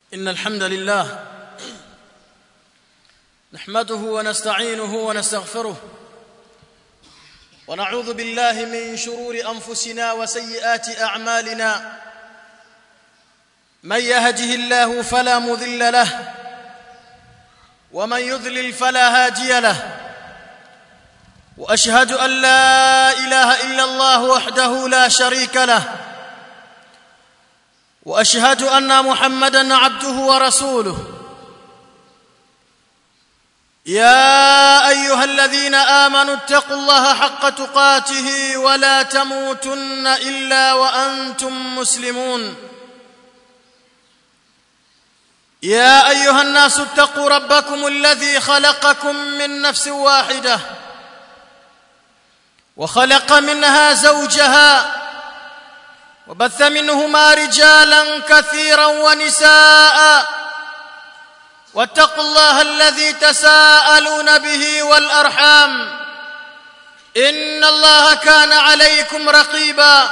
إن الحمد لله نحمده ونستعينه ونستغفره ونعوذ بالله من شرور أنفسنا وسيئات أعمالنا من يهده الله فلا مذل له ومن يذلل فلا هادي له واشهد ان لا اله الا الله وحده لا شريك له واشهد ان محمدا عبده ورسوله يا ايها الذين امنوا اتقوا الله حق تقاته ولا تموتن الا وانتم مسلمون يا ايها الناس اتقوا ربكم الذي خلقكم من نفس واحده وخلق منها زوجها وبث منهما رجالا كثيرا ونساء واتقوا الله الذي تساءلون به والارحام ان الله كان عليكم رقيبا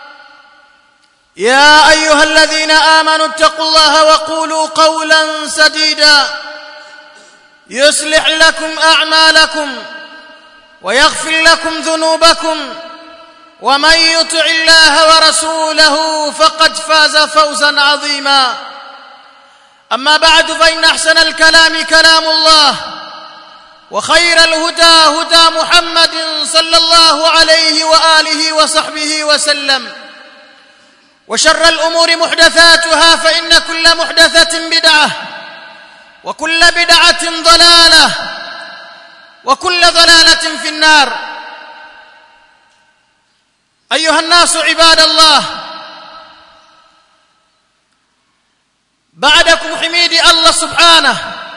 يا ايها الذين امنوا اتقوا الله وقولوا قولا سديدا يصلح لكم اعمالكم ويغفر لكم ذنوبكم ومن يطع الله ورسوله فقد فاز فوزا عظيما اما بعد فان احسن الكلام كلام الله وخير الهدى هدى محمد صلى الله عليه واله وصحبه وسلم وشر الامور محدثاتها فان كل محدثه بدعه وكل بدعه ضلاله وكل ضلاله في النار ايها الناس عباد الله بعدكم حميدي الله سبحانه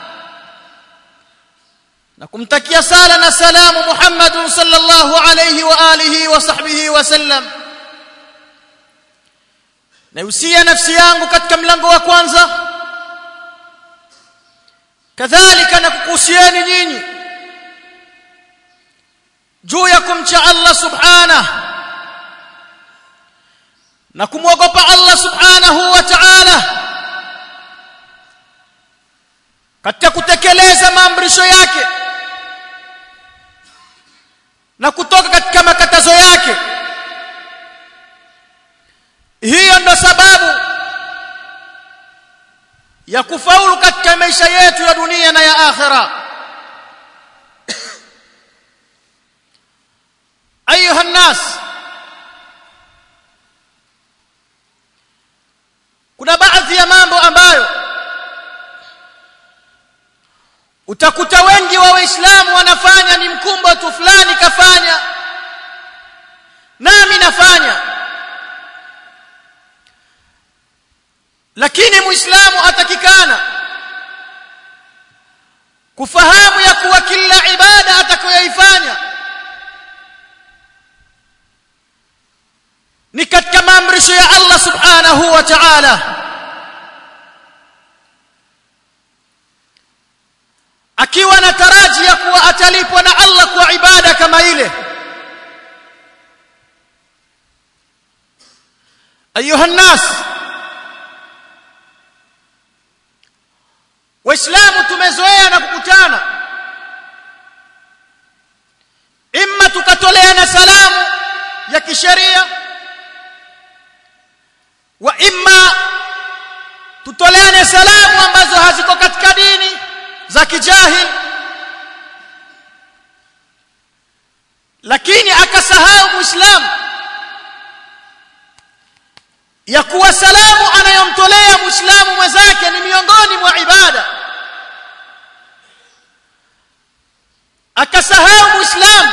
nakumtakia sala na salamu Muhammad sallallahu alayhi wa alihi wa sahbihi wa sallam nausia nafsi yangu katika mlango wa kwanza kadhalika na kukuhusieni nyinyi juu ya kumcha Allah subhanahu na kumwogopa Allah subhanahu wa ta'ala katika kutekeleza maamrisho yake na kutoka katika makatazo yake hiyo ndo sababu ya kufaulu katika maisha yetu ya dunia na ya akhira ayuha nnas kuna baadhi ya mambo ambayo utakuta wengi wa waislamu wanafanya ni mkumbo tu fulani kafanya nami nafanya lakini muislamu atakikana kufahamu ya kuwa kila ibada atakayoifanya ni katika maamrisho ya Allah subhanahu wa ta'ala akiwa na taraji ya kuwa atalipwa na Allah kwa ibada kama ile ayuha nas waislamu tumezoea na kukutana imma tukatoleana salamu ya kisheria wa imma tutoleane salamu ambazo haziko katika dini za kijahil lakini akasahau muislamu ya kuwa salamu anayomtolea muislamu mwenzake ni miongoni mwa ibada akasahau muislamu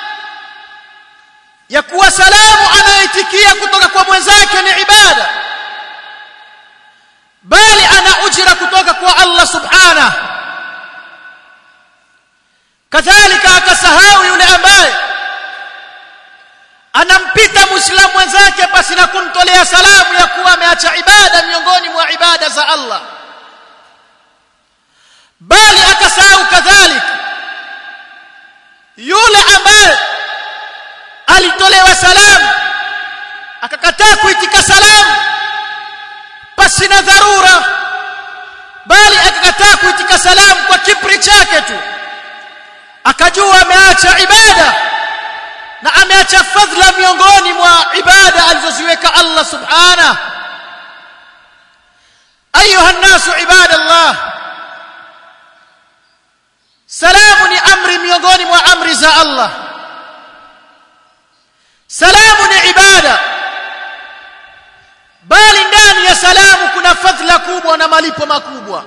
ya kuwa salamu anayoitikia kutoka kwa mwenzake ni ibada bali ana ujira kutoka kwa Allah subhanahu kadhalika akasahau yule ambaye anampita muislamu mwenzake basi na kumtolea salamu ya kuwa ameacha ibada miongoni mwa ibada za Allah bali akasahau kadhalika yule ambaye alitolewa salamu akakataa kuitika salamu pasi na dharura chake tu akajua ameacha ibada na ameacha fadhila miongoni mwa ibada alizoziweka Allah subhanahu ايها الناس عباد الله salamu ni amri miongoni mwa amri za Allah salamu ni ibada bali ndani ya salamu kuna fadhila kubwa na malipo makubwa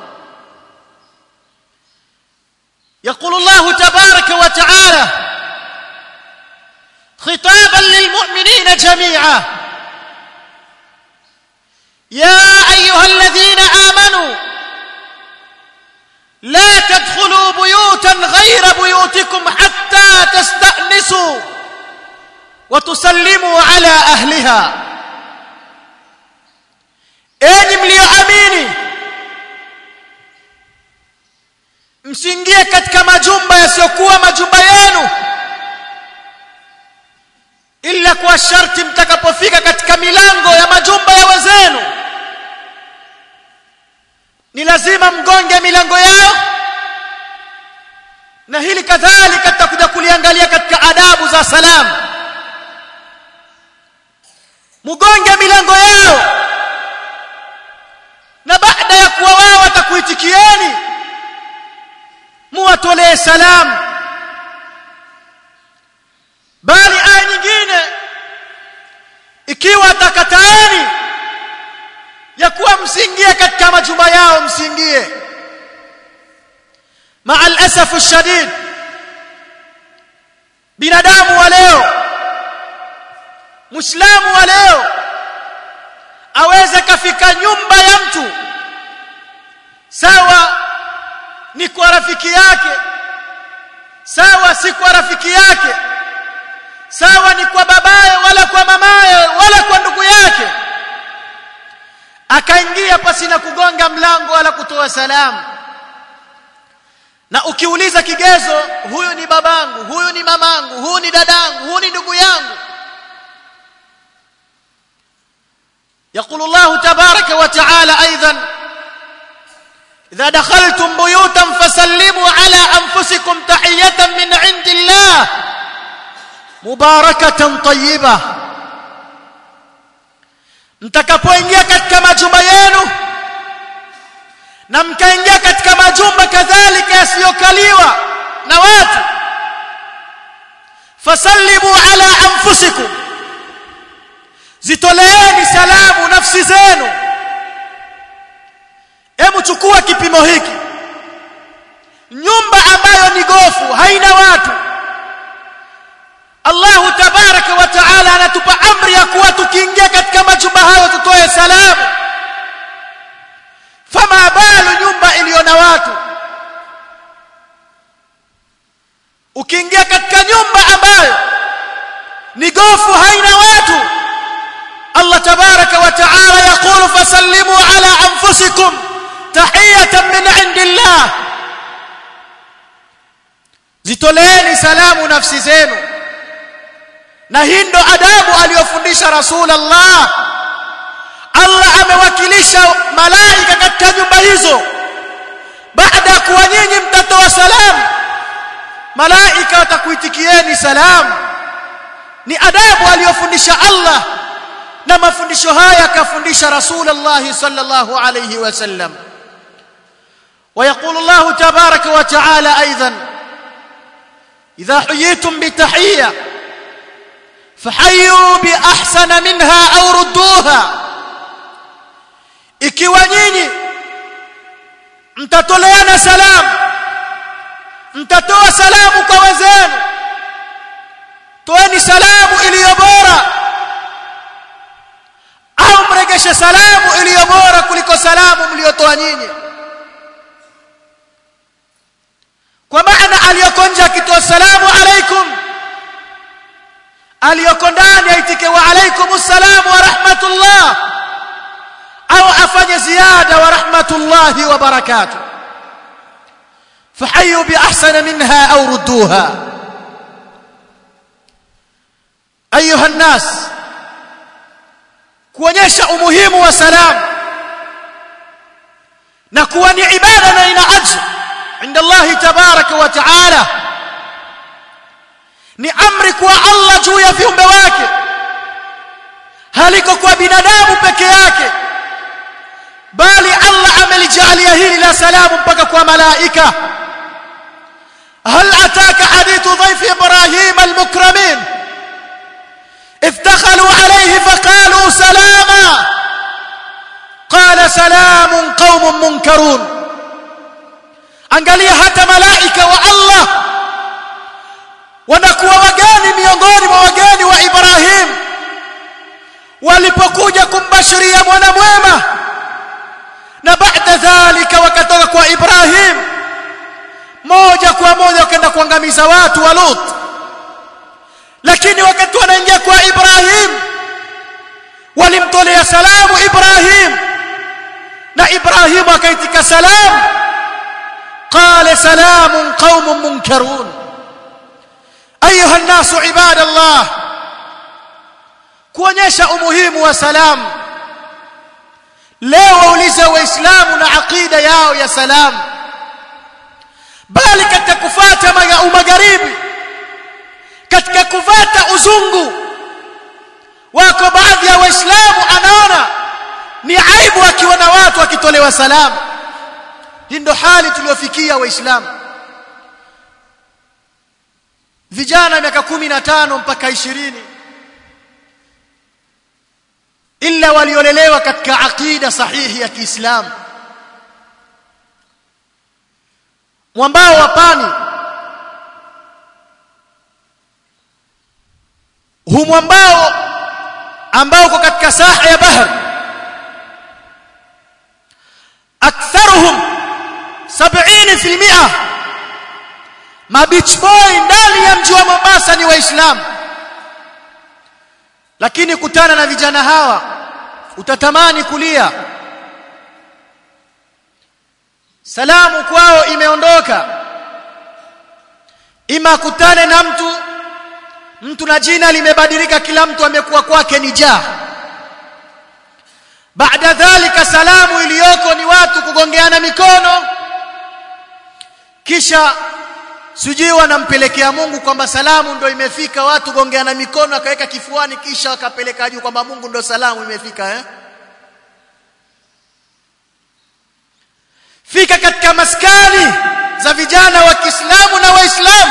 يقول الله تبارك وتعالى خطابا للمؤمنين جميعا يا ايها الذين امنوا لا تدخلوا بيوتا غير بيوتكم حتى تستأنسوا وتسلموا على أهلها enyi mlioamini msiingie katika majumba yasiyokuwa majumba yenu ila kwa sharti mtakapofika katika milango ya majumba ya wenzenu ni lazima mgonge milango yao na hili kadhalika tutakuja kuliangalia katika adabu za salamu mgonge milango yao na baada ya kuwa wao watakuitikieni muwatolee salamu bali aya nyingine ikiwa atakataeni ya kuwa msiingie katika majumba yao msiingie maa alasafu shadid binadamu wa leo muislamu wa leo aweze kafika nyumba ya mtu sawa ni kwa rafiki yake sawa si kwa rafiki yake sawa ni kwa babaye wala kwa mamaye wala kwa ndugu yake akaingia pasina kugonga mlango wala kutoa salamu na ukiuliza kigezo huyu ni babangu huyu ni mamangu huyu ni dadangu huyu ni ndugu yangu يقول الله تبارك وتعالى ايضا اذا دخلتم بيوتا فسلموا على انفسكم تحيه من عند الله مباركه طيبه mtakapoingia katika majumba yenu na mkaingia katika majumba kadhalika yasiyokaliwa na watu fasallimu ala anfusikum zitoleeni salamu nafsi zenu hebu chukua kipimo hiki nyumba ambayo ni gofu haina watu Allahu tabaraka wa taala anatupa amri ya kuwa tukiingia katika majumba hayo tutoe salamu fama balu nyumba iliyo na watu ukiingia katika nyumba ambayo ni gofu haina watu Allah tabaraka wa taala yaqulu fasallimu ala anfusikum tahiyatan min indillah zitoleeni salamu nafsi zenu na hii ndo adabu aliyofundisha rasulullah Allah amewakilisha malaika katika nyumba hizo baada ya kuwa nyinyi mtatoa salamu malaika watakuitikieni salamu ni adabu aliyofundisha Allah na mafundisho haya akafundisha rasulullah sallallahu alayhi wasallam ويقول الله تبارك وتعالى ايضا اذا حييتم بتحيه فحيوا باحسن منها او ردوها ikiwa nyinyi mtatoleana salamu mtatoa salamu kwa wenzenu toeni salamu iliyo bora au mregeshe salamu iliyo bora kuliko salamu mliotoa nyinyi kwa maana aliyoko nje akitoa salamu alaikum aliyoko ndani aitike wa alaikum salamu wa rahmatullah au afanye ziada wa rahmatullahi wa barakatuh فحيوا باحسن منها او ردوها ايها الناس kuonyesha umuhimu wa salamu na kuwa ni ibada na ina ajr عند الله تبارك وتعالى ni amri kwa Allah juu ya viumbe wake haliko kwa binadamu peke yake bali Allah amelijalia hili la salamu mpaka kwa malaika هل أتاك حديث ضيف إبراهيم المكرمين إذ دخلوا عليه فقالوا سلاما قال سلام قوم منكرون angalia hata malaika wa Allah wanakuwa wageni miongoni mwa wageni wa Ibrahim walipokuja kumbashiria mwana mwema na baada dhalika wakatoka kwa Ibrahim moja kwa moja wakaenda kuangamiza watu wa Lut lakini wakati wanaingia kwa Ibrahim walimtolea salamu Ibrahim na Ibrahim akaitika salamu قال سلام قوم منكرون ايها الناس عباد الله kuonyesha umuhimu wa salamu leo waulize waislamu na aqida yao ya salamu bali katika kufata magharibi katika kufata uzungu wako baadhi ya waislamu anaona ni aibu akiwa na watu wakitolewa salamu hii ndo hali tuliyofikia waislamu vijana miaka kumi na tano mpaka ishirini illa waliolelewa katika aqida sahihi ya Kiislamu mwambao wa pani hu mwambao ambao uko katika saha ya bahari aktharuhum 70% mabeach boy ndani ya mji wa Mombasa ni waislamu lakini kutana na vijana hawa utatamani kulia salamu kwao imeondoka ima kutane na mtu mtu na jina limebadilika kila mtu amekuwa kwake ni jaa baada dhalika salamu iliyoko ni watu kugongeana mikono kisha sijui wanampelekea Mungu kwamba salamu ndo imefika watu gongeana mikono akaweka kifuani kisha akapeleka juu kwamba Mungu ndo salamu imefika eh fika katika maskani za vijana wa Kiislamu na Waislamu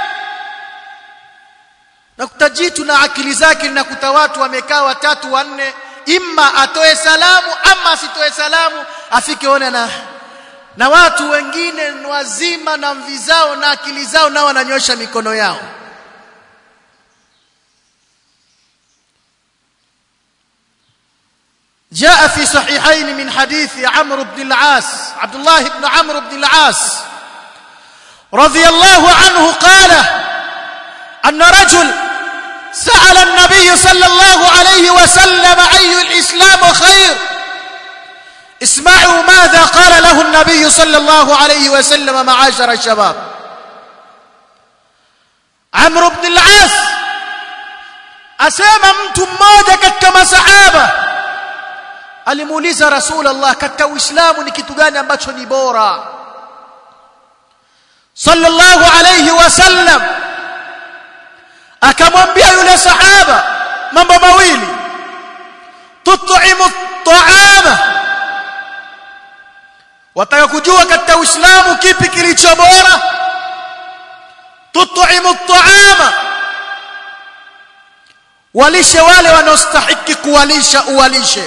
na kutajitu na akili zake linakuta watu wamekaa watatu wanne imma atoe salamu ama asitoe salamu afike one na na watu wengine wazima na mvi zao na akili zao nao wananyosha mikono yao جاء في صحيحين من حديث عمرو بن العاص عبد الله بن عمرو بن العاص رضي الله عنه قال أن رجل سأل النبي صلى الله عليه وسلم أي الإسلام خير اسمعوا ماذا قال له النبي صلى الله عليه وسلم معاشر الشباب عمرو بن العاص asema mtu mmoja katika masahaba alimuuliza rasulullah katika uislamu ni kitu gani ambacho ni bora sallallahu alayhi wasallam akamwambia yule sahaba mambo mawili tut'imu at'ama wataka kujua katika uislamu kipi kilicho bora tut'imu at'ama walishe wale wanaostahiki kuwalisha uwalishe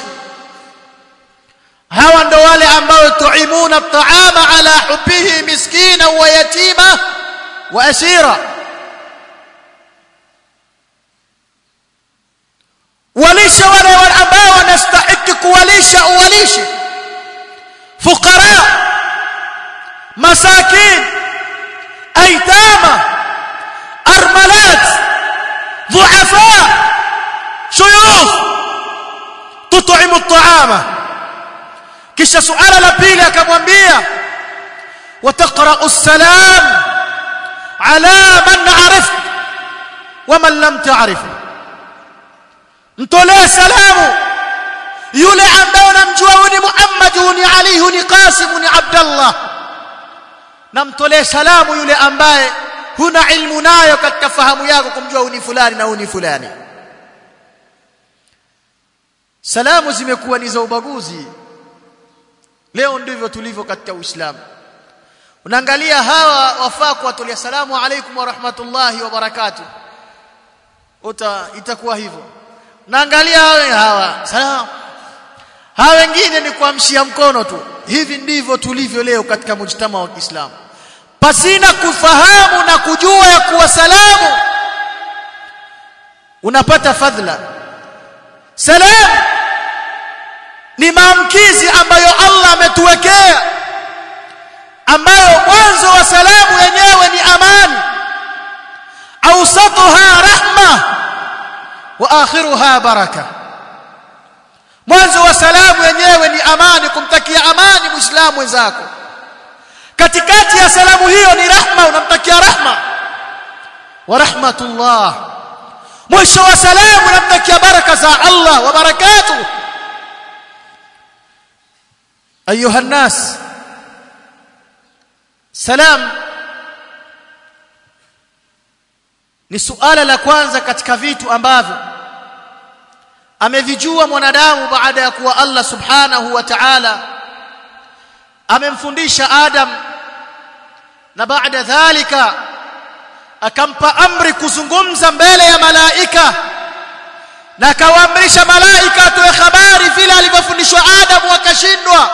hawa ndo wale ambao tuimuna at'ama ala hubbihi miskina wa yatima wa asira walishe wale ambao wanastahiki kuwalisha uwalishe fuqara masakin aitama armalat ضعفاء شيوخ تطعم الطعام kisha suala la pili akamwambia wataqra'u salam ala man arif wa man lam ta'rif mtolee salamu yule ambaye unamjua ni Muhammad ni Ali ni Qasim ni Abdullah na mtolee salamu yule ambaye huna ilmu nayo katika fahamu yako kumjua uni fulani na uni fulani salamu zimekuwa ni za ubaguzi leo ndivyo tulivyo katika uislamu unaangalia hawa wafaa kuwatolea salamu alaikum wa rahmatullahi wa barakatuh uta itakuwa hivyo naangalia hawa hawa salamu hawa wengine ni kuamshia mkono tu hivi ndivyo tulivyo leo katika mujtama wa Kiislamu pasina kufahamu na kujua ya kuwa salamu unapata fadhila salamu ni maamkizi ambayo Allah ametuwekea ambayo mwanzo wa salamu yenyewe ni amani awsatuha rahma wa akhiruha baraka mwanzo wa salamu yenyewe ni amani kumtakia amani muislamu wenzako katikati ya salamu hiyo ni rahma unamtakia rahma wa rahmatullah mwisho wa salamu unamtakia baraka za Allah wa barakatuh ayuha nas salam ni suala la kwanza katika vitu ambavyo amevijua mwanadamu baada ya kuwa Allah subhanahu wa ta'ala amemfundisha Adam na baada dhalika akampa amri kuzungumza mbele ya malaika na akawaamrisha malaika atoe habari vile alivyofundishwa Adam wakashindwa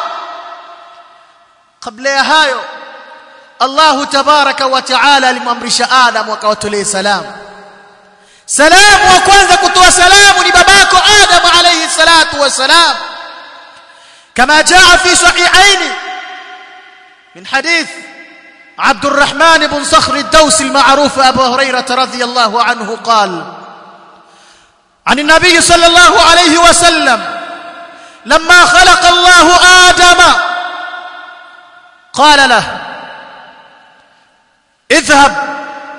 kabla ya hayo Allah tabaraka wa taala alimwamrisha Adam akawatolee salamu salamu wa kwanza kutoa salamu ni babako Adam alayhi salatu wassalam كما جاء في صحيحين من حديث عبد الرحمن بن صخر الدوسي المعروف أبو هريرة رضي الله عنه قال عن النبي صلى الله عليه وسلم لما خلق الله آدم قال له اذهب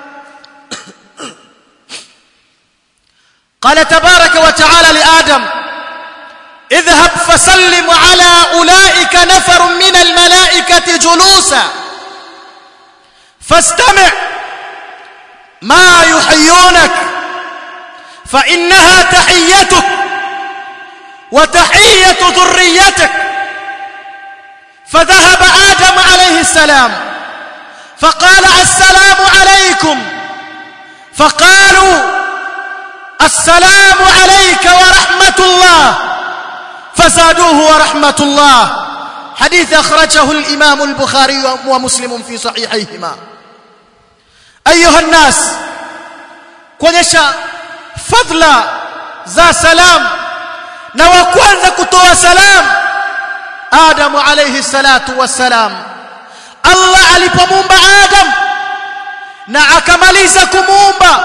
قال تبارك وتعالى لآدم اذهب فسلم على أولئك نفر من الملائكة جلوسا فاستمع ما يحيونك فإنها تحيتك وتحية ذريتك فذهب آدم عليه السلام فقال السلام عليكم فقالوا السلام عليك ورحمة الله فزادوه ورحمة الله حديث أخرجه الإمام البخاري ومسلم في صحيحيهما أيها الناس kuonyesha fadhila za salam na wa kwanza kutoa salam Adamu alayhi salatu wassalam Allah alipomuumba Adam na akamaliza kumuumba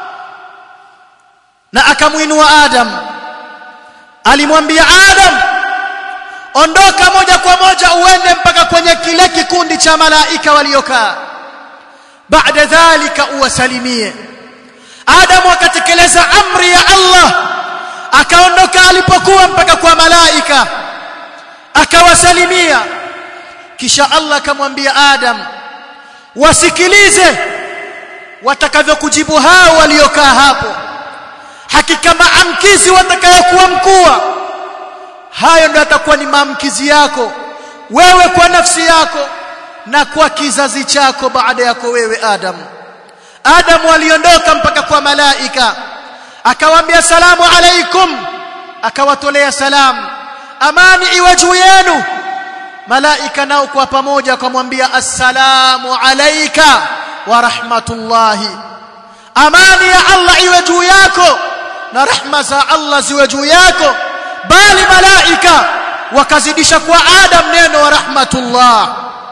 na akamuinua Adam alimwambia Adam ondoka moja kwa moja uende mpaka kwenye kile kikundi cha malaika waliokaa baada dhalika uwasalimie Adam akatekeleza amri ya Allah akaondoka alipokuwa mpaka kwa malaika akawasalimia kisha Allah akamwambia Adam wasikilize watakavyokujibu hao waliokaa hapo hakika maamkizi watakayokuwa mkua hayo ndio atakuwa ni maamkizi yako wewe kwa nafsi yako na kwa kizazi chako baada yako wewe Adam Adam aliondoka mpaka kwa malaika akawaambia salamu alaikum akawatolea salamu amani iwe juu yenu malaika nao kwa pamoja akamwambia assalamu alayka wa rahmatullahi amani ya Allah iwe juu yako na rahma za Allah ziwe juu yako bali malaika wakazidisha kwa Adam neno wa rahmatullah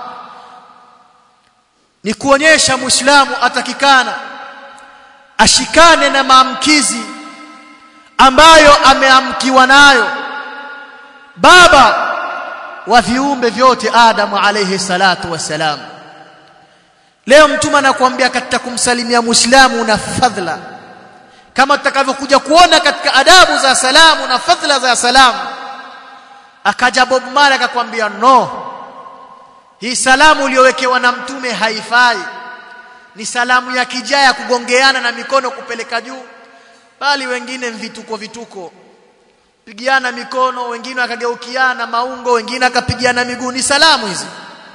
ni kuonyesha muislamu atakikana ashikane na maamkizi ambayo ameamkiwa nayo baba wa viumbe vyote Adam alayhi salatu wassalam leo mtume anakuambia katika kumsalimia muislamu una fadhila kama tutakavyokuja kuona katika adabu za salamu na fadhila za salamu akaja Bob Marley akakwambia no hii salamu uliyowekewa na mtume haifai ni salamu ya kijaya kugongeana na mikono kupeleka juu bali wengine vituko vituko pigiana mikono wengine akageukiana maungo wengine akapigiana miguu ni salamu hizi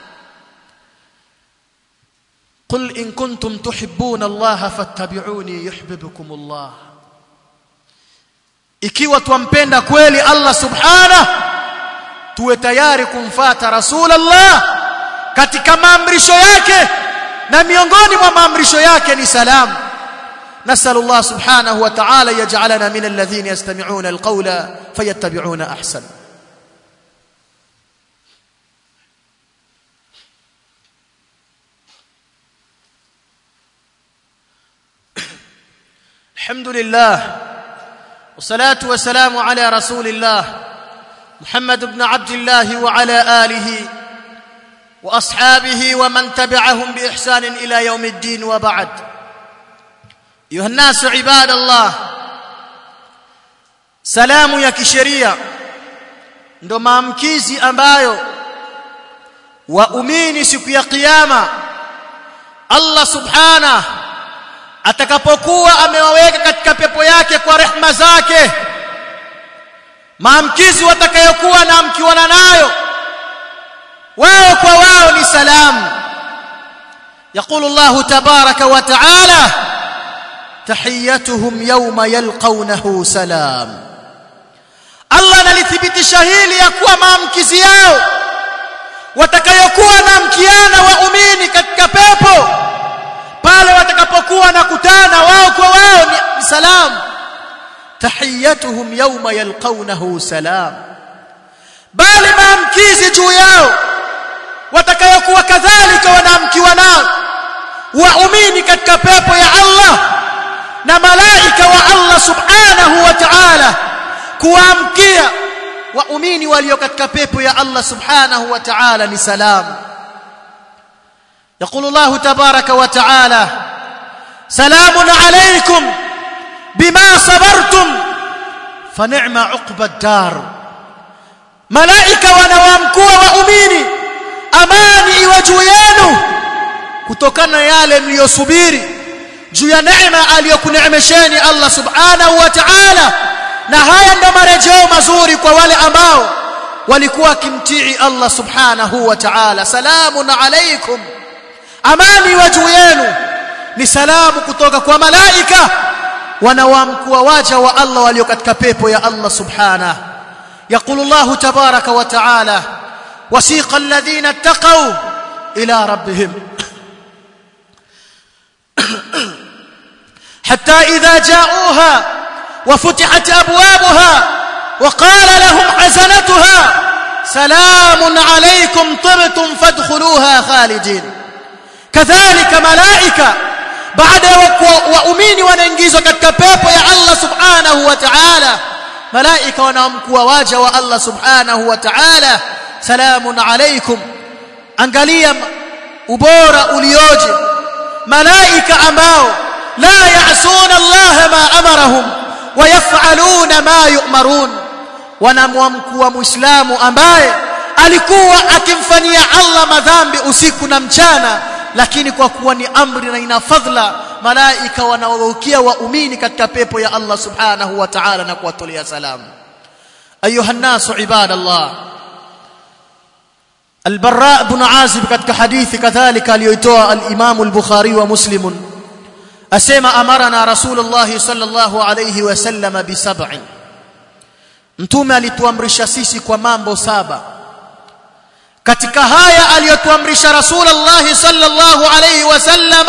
قل إن كنتم تحبون الله فاتبعوني يحببكم الله ikiwa twampenda kweli Allah subhanahu tuwe tayari kumfata rasulullah katika maamrisho yake na miongoni mwa maamrisho yake ni salamu نسأل الله سبحانه وتعالى يجعلنا من الذين يستمعون القول فيتبعون أحسن الحمد لله والصلاة والسلام على رسول الله محمد بن عبد الله وعلى آله وأصحابه ومن تبعهم بإحسان إلى يوم الدين وبعد أيها الناس عباد الله salamu ya kisheria ndo maamkizi ambayo waumini siku ya kiyama Allah subhana atakapokuwa amewaweka katika pepo yake kwa rehma zake maamkizi watakayokuwa na mkiwana nayo wao kwa wao ni salamu يقول الله تبارك وتعالى تحيتهم يوم يلقونه سلام Allah analithibitisha hili ya kuwa maamkizi yao watakayokuwa na mkiana waumini katika pepo pale watakapokuwa na kutana wao kwa wao ni salam tahiyatuhum yawma yalqawnahu salam bali maamkizi juu yao watakayokuwa kadhalika wanaamkiwa nao waumini katika pepo ya Allah na malaika wa Allah subhanahu wa ta'ala kuamkia waumini walio katika pepo ya Allah subhanahu wa ta'ala ni salam يقول الله تبارك وتعالى سلام عليكم بما صبرتم فنعم عقب الدار ملائكه wanawaamkua waumini amani iwe juu yenu kutokana na yale mliyosubiri juu ya neema aliyokuneemesheni Allah subhanahu wa ta'ala na haya ndo marejeo mazuri kwa wale ambao walikuwa wakimtii Allah subhanahu wa ta'ala salamun alaykum amani wa juu yenu ni salamu kutoka kwa malaika wanaoamkua waja wa Allah walio katika pepo ya Allah subhanahu يقول الله تبارك وتعالى وسيق الذين اتقوا إلى ربهم حتى إذا جاءوها وفتحت أبوابها وقال لهم حزنتها سلام عليكم طبتم فادخلوها خالدين كذلك ملائكة بعد وأمين وننجيزوا katika pepo ya Allah subhanahu wa ta'ala malaika wanaamkua waja wa Allah subhanahu wa ta'ala salamun alaykum angalia ubora ulioje malaika ambao la ya'suna Allah ma amarahum wa yaf'aluna ma yu'marun wanamwamkua muislamu ambaye alikuwa akimfanyia Allah madhambi usiku na mchana lakini kwa kuwa ni amri na ina fadhila malaika wanawarukia waumini katika pepo ya Allah subhanahu wa ta'ala na kuwatolea salamu ayuha nasu ibadallah البراء بن عازب katika hadithi kadhalika aliyoitoa al-Imam al-Bukhari wa Muslim asema amarana Rasulullah sallallahu alayhi wasallam bi sab'in Mtume alituamrisha sisi kwa mambo saba katika haya aliyotuamrisha Rasulullah sallallahu alayhi wasallam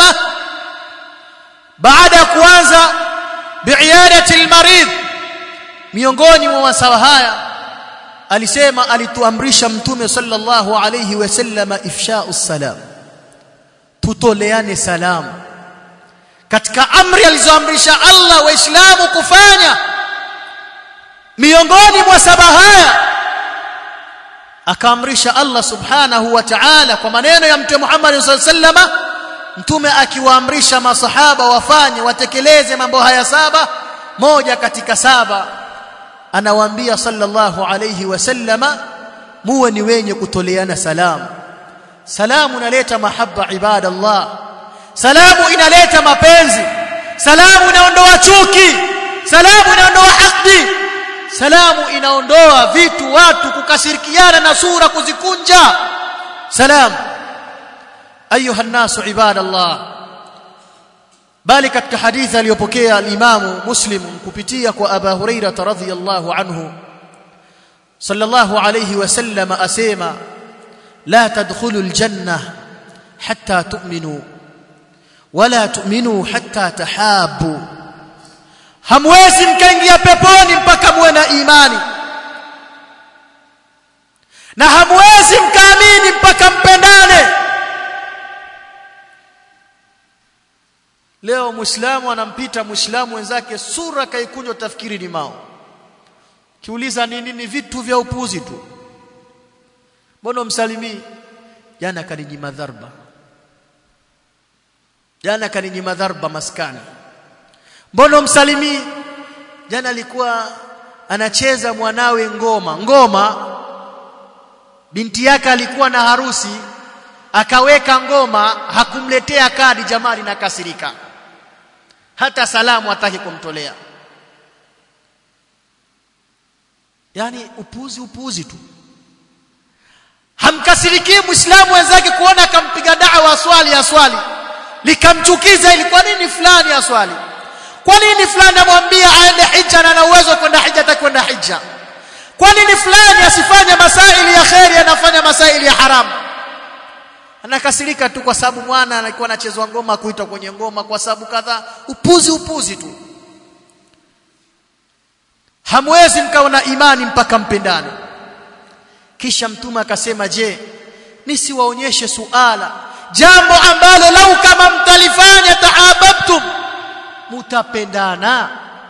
baada ya kuanza bi'iyadati al-marid miongoni mwa masawa haya alisema alituamrisha mtume sallallahu alayhi wasallam ifsha'u salam tutoleane salamu katika amri alizoamrisha Allah waislamu kufanya miongoni mwa saba haya akaamrisha Allah subhanahu wa ta'ala kwa maneno ya mtume Muhammad sallallahu alayhi wasallam mtume akiwaamrisha masahaba wafanye watekeleze mambo haya saba moja katika saba anawaambia sallallahu alayhi wasallama muwe ni wenye kutoleana salamu salamu inaleta mahaba ibadallah salamu inaleta mapenzi salamu inaondoa chuki salamu inaondoa hasdi salamu inaondoa vitu watu kukasirikiana na sura kuzikunja salam ayuha nasu ibadallah bali katika hadithi aliyopokea al-Imamu Muslim kupitia kwa Aba Hurairah radhiyallahu anhu sallallahu alayhi wasallam asema la tadkhulu al-janna hatta tu'minu wala tu'minu hatta tahabu hamwezi mkaingia peponi mpaka muwe na imani na hamwezi mkaamini mpaka mpendane leo muislamu anampita muislamu wenzake sura kaikunjwa tafikiri ni mao kiuliza nini ni vitu vya upuzi tu mbona msalimii jana kaninyima dharba jana kaninyima dharba maskani mbona msalimii jana alikuwa anacheza mwanawe ngoma ngoma binti yake alikuwa na harusi akaweka ngoma hakumletea kadi jamani na kasirika hata salamu hataki kumtolea yani upuzi upuzi tu hamkasirikii muislamu wenzake kuona akampiga dawa swali ya swali likamchukiza ili kwa nini fulani aswali kwa nini fulani amwambia aende hija na ana uwezo kwenda hija atakwenda hija kwa nini fulani asifanye masaili ya kheri anafanya masaili ya haramu anakasirika tu kwa sababu mwana alikuwa anachezwa ngoma kuitwa kwenye ngoma kwa sababu kadhaa upuzi upuzi tu hamwezi mkawa na imani mpaka mpendane kisha mtume akasema je nisiwaonyeshe suala jambo ambalo lau kama mtalifanya tahabbtum mutapendana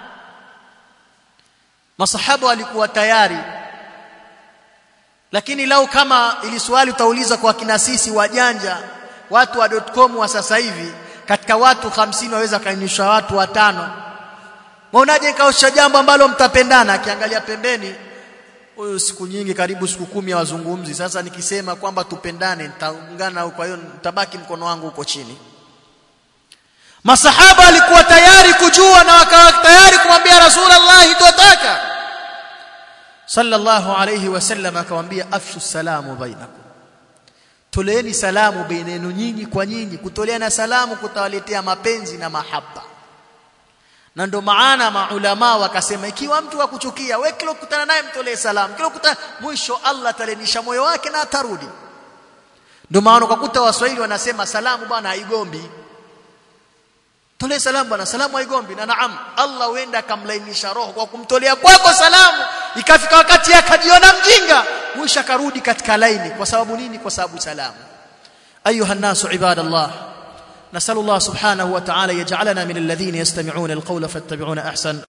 masahaba walikuwa tayari lakini lau kama ili swali utauliza kwa kina sisi wajanja watu wa .com wa sasa hivi katika watu 50 waweza kainisha watu watano Mwaonaje kaosha jambo ambalo mtapendana akiangalia pembeni huyu siku nyingi karibu siku kumi ya wazungumzi sasa nikisema kwamba tupendane nitaungana kwa hiyo nitabaki mkono wangu huko chini Masahaba alikuwa tayari kujua na wakawa tayari kumwambia Rasulullah tutaka sallallahu alayhi wasallam akamwambia afshu salamu bainakum toleeni salamu bainenu nyinyi kwa nyinyi kutoleana salamu kutawaletea mapenzi na mahaba na ndo maana maulama wakasema ikiwa mtu akuchukia wewe kila ukutana naye mtolee salamu kila ukutana mwisho Allah atalenisha moyo wake na atarudi ndo maana ukakuta waswahili wanasema salamu bwana haigombi tolee salamu bwana salamu haigombi na naam Allah huenda akamlainisha roho kwa kumtolea kwako salamu ikafika wakati akajiona mjinga mwisho akarudi katika laini kwa sababu nini kwa sababu salamu ayuha nasu ibadallah نسأل الله سبحانه وتعالى يجعلنا من الذين يستمعون القول فاتبعون أحسن